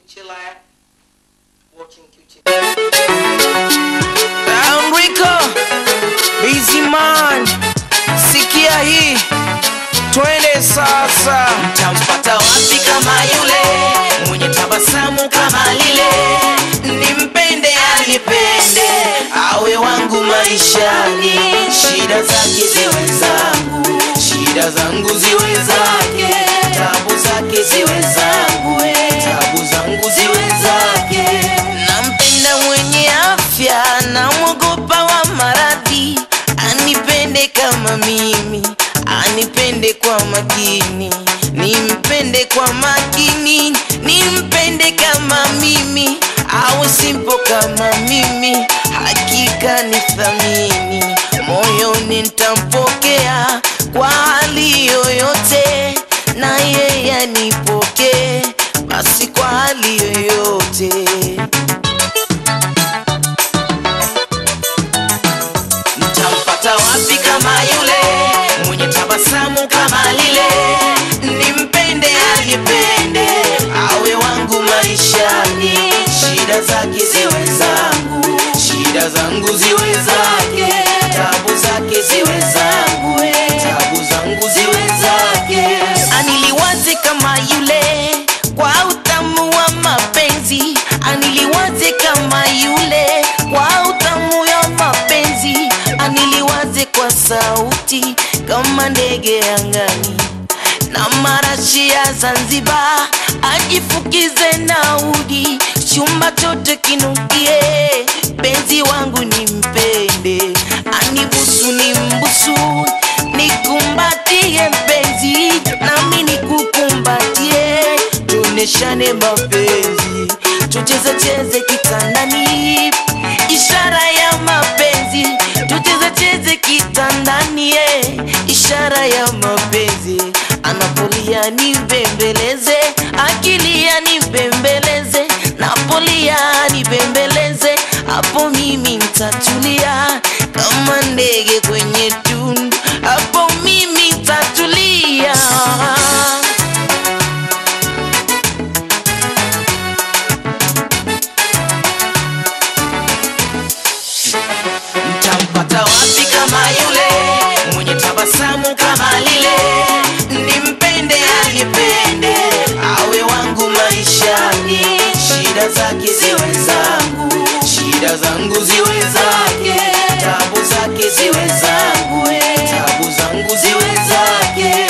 chill out, watching QT. Enrico Busy man, sikia hii, twende sasa. Tampata wapi kama yule mwenye tabasamu kama lile, nimpende anipende, awe wangu maishani, shida zake ziwe zangu, shida zangu ziwe zake, tabu zake ziwe zangu, tabu zangu ziwe zake. Nampenda mwenye afya, namwogopa wa maradhi, anipende kama mimi, anipende kwa makini, nimpende kwa makini, nimpende kama mimi, awe simpo kama mimi, hakika ni thamini, moyoni nitampokea kwa hali yoyote, na yeye anipokee basi kwa hali yoyote. Nitampata wapi kama yule mwenye tabasamu kama lile, nimpende anipende, awe wangu maishani, shida zake ziwe zangu, shida zangu ziwe zake, tabu zake ziwe zangu, tabu zangu ziwe zake. Aniliwaze kama yule kwa utamu wa mapenzi, aniliwaze kama yule kwa utamu wa mapenzi, aniliwaze kwa sauti kama ndege angani na marashi ya Zanzibar, ajifukize na udi, chumba chote kinukie, penzi wangu nimpende, anibusu nimbusu, nikumbatie mpenzi, nami nikukumbatie, tuneshane mapenzi, tucheze cheze kitandani, ishara ya mapenzi, tucheze cheze kitandani, eh, ishara ya mapenzi, anapolia nibembeleze, akilia nibembeleze, napolia nibembeleze, hapo mimi nitatulia kama ndege kwenye tundu, hapo mimi nitatulia. Nitampata wapi kama yule mwenye tabasamu kama lile, nimpende anipende, awe wangu maishani, shida zake ziwe zangu, shida zangu ziwe zake, tabu zake ziwe zangu, tabu zangu ziwe zake.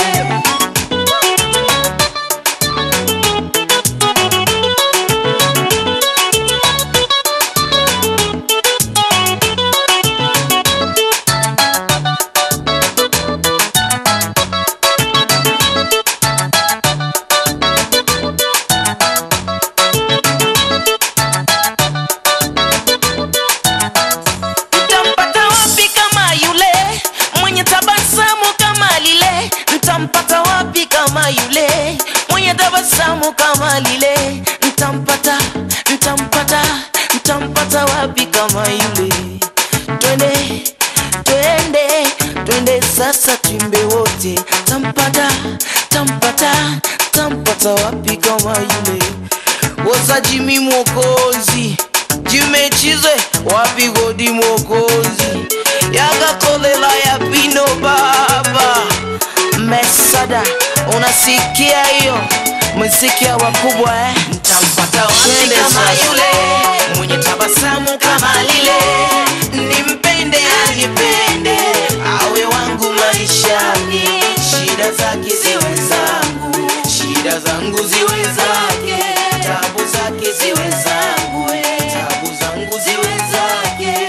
Ntampata wapi kama yule mwenye tabasamu kama lile? Ntampata wapi kama yule mwenye tabasamu kama lile? Ntampata, ntampata, ntampata wapi kama yule? Twende, twende, twende sasa, twimbe wote. Tampata, tampata, tampata wapi kama yule? Woza Jimmy Mwokozi Jimechizwe wapi godi Mwokozi Yakakolela ya pino baba Mesada unasikia hiyo msikia wakubwa eh Nitampata wapi Twende kama sasa. yule mwenye tabasamu kama lile, nimpende anipende, awe wangu maishani, shida zake ziwe zangu, shida zangu ziwe zake, tabu zake ziwe zangu, tabu zangu ziwe zake.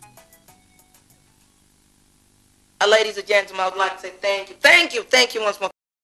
Uh, Ladies and gentlemen, I would like to say thank you, thank you, thank you once more.